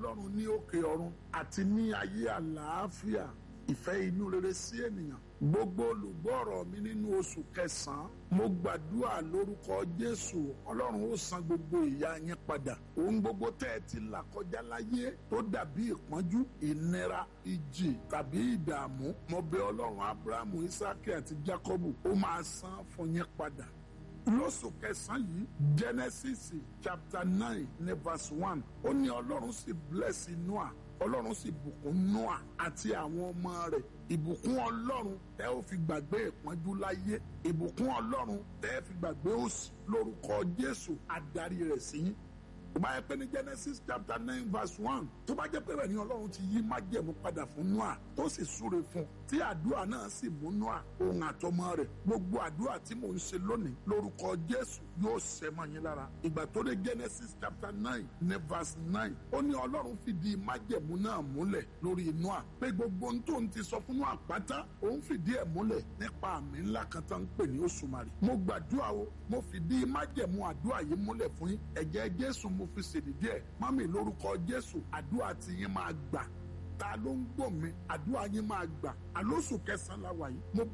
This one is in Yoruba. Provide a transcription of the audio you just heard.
ọlọ́run ní òkè ọ̀run àti ní ayé àlàáfíà ìfẹ́ inú rere sí ènìyàn gbogbo olùgbọ́ ọ̀rọ̀ mi nínú oṣù kẹsàn-án mo gbàdúrà lórúkọ jésù ọlọ́run ó san gbogbo ìyà yẹn padà ohun gbogbo tẹ́ ẹ ti là kọjá láyé tó dàbí ìpọ́njú ìnira ìjì tàbí ìdààmú mo bẹ̀ ọlọ́run abrahamu isaki àti jacobu ó máa san fún yẹn padà lóṣù kẹsàn-án yìí genesis chapter nine ní verse one ó ní ọlọ́run sì bless noah ọlọ́run sì bùkún noah àti àwọn ọmọ rẹ̀ ìbùkún ọlọ́run tẹ́ ó fi gbàgbé ìpọ́njú láyé ìbùkún ọlọ́run tẹ́ ó fi gbàgbé òṣì lórúkọ jésù adarí rẹ̀ sí yín tó bá yẹ pé ní genesis chapter nine verse one tó bá jẹ́ pé rẹ̀ ní ọlọ́run ti yí májẹ̀mú padà fún noah tó sì súre fún tí àdúrà náà sì mú noah òun àtọmọ rẹ̀ gbogbo àdúrà tí mò ń ṣe lónìí lórúkọ jésù yóò ṣẹ mọ́ yín lára ìgbà tó dé genesis chapter nine ní verse nine ó ní ọlọ́run fìdí májẹ̀mú náà múlẹ̀ lórí noah pé gbogbo ohun tó ń ti sọ fún noah pátá òun fìdí ẹ̀ múlẹ̀ nípa àmì ńlá kan tó ń pè ní òṣùmàrè mo gbàdúrà o mo fìdí májẹ̀mú àdúrà yìí múlẹ̀ fún yín ẹ̀jẹ̀ jésù mo fi ṣèdí díẹ̀ mami lórúkọ jésù àdúrà tí yín máa gbà ta ló ń gbọ́ mi àdúrà yín máa gbà àlóṣù kẹsàn-án la wà yìí mo